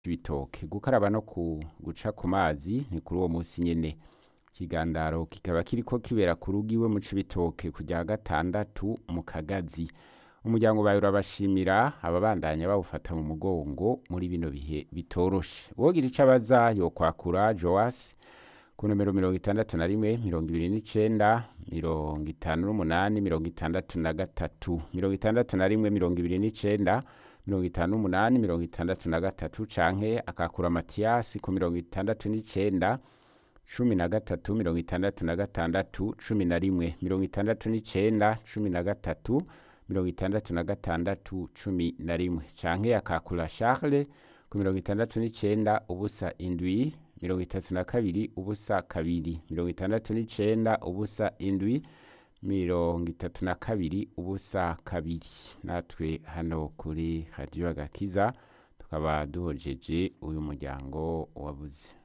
ibitoke gukaraba no ku guca ku mazi ni kuri uwo munsi nyene ikigandaro kikaba kiriko kibera ku rugo iwe mu cibitoke ku rya gatandatu mu kagazi umuryango bawe urabashimira ababandanya bawufata mu mugongo muri bino bihe bitoroshe wogira ico abaza yokwakura joas ku nomero mirongo itandatu na rimwe mirongo ibiri n'icenda mirongo itanu n'umunani mirongo itandatu na gatatu mirongo itandatu na rimwe mirongo ibiri n'icenda mirongo itanu n'umunani mirongo itandatu na gatatu canke akakura matiyasi ku mirongo itandatu n'icenda cumi na gatatu mirongo itandatu na gatandatu cumi na rimwe mirongo itandatu n'icenda cumi na gatatu mirongo itandatu na gatandatu cumi na rimwe canke akakura charles ku mirongo itandatu n'icenda ubusa indwi mirongo itatu na kabiri ubusa kabiri mirongo itandatu n'icenda ubusa indwi mirongo itatu na kabiri ubusa kabiri natwe hano kuri radiyo agakiza tukaba duhojeje uyu muryango wabuze